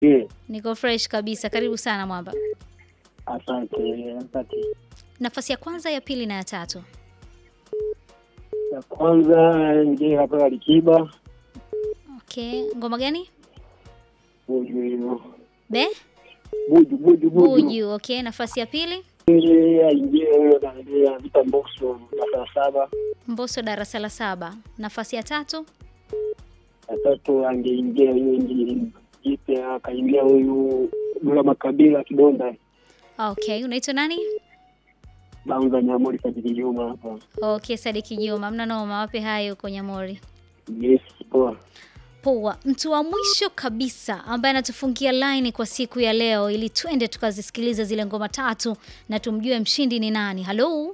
Je, Niko fresh kabisa. Karibu sana Mwamba. asante. Asante. Nafasi ya kwanza, ya pili na ya tatu. Ya kwanza nje hapa Alikiba Okay, ngoma gani? buju hiyo Be buju buju buju Buju. Okay, nafasi ya pili, ile aingie huyo na vita mboxo na saba Mbosso darasa la saba. Nafasi ya tatu, ya tatu angeingia hiyo nji jipya akaingia huyu Dula Makabila Kidonda okay. Unaitwa nani? Banza Nyamori Sajili Juma hapa. Okay, Sadiki Juma, mna noma. Wape hayo huko Nyamori. Yes, poa. Poa. Mtu wa mwisho kabisa ambaye anatufungia line kwa siku ya leo, ili twende tukazisikilize zile ngoma tatu na tumjue mshindi ni nani. Halo,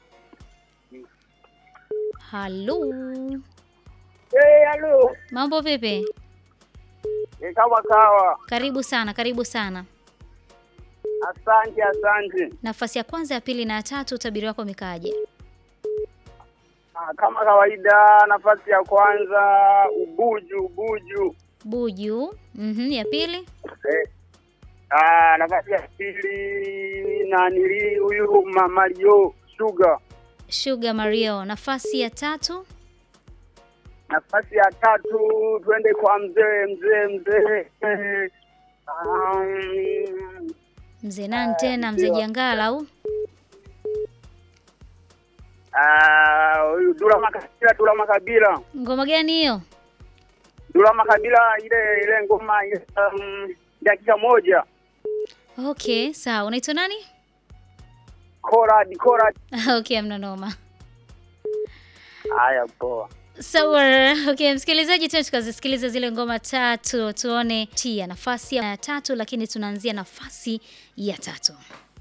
halo, Eh, halo. mambo vipi? Ni kama kawa. Karibu sana, karibu sana. Asante, asante. Nafasi ya kwanza, ya pili na ya tatu, utabiri wako umekaaje? Ah, Kama kawaida, nafasi ya kwanza ubuju ubuju. Buju. Mhm, ya pili, Eh. Ah, nafasi ya pili nanili huyu Ma- Mario Sugar. Sugar Mario. Nafasi ya tatu, Nafasi ya tatu twende kwa mzee mzee mzee. Eh, um, mzee nani tena? Mzee Jangala au? ah, huyu Dula Makabila, Dula Makabila. Ngoma gani hiyo? Dula Makabila ile ile ngoma ile um, dakika moja. Okay, sawa. Unaitwa nani? Kora dikora. Okay, amna noma. Haya, poa. Sawa. Okay, msikilizaji, tena tukazisikiliza zile ngoma tatu, tuone tia nafasi ya tatu, lakini tunaanzia nafasi ya tatu.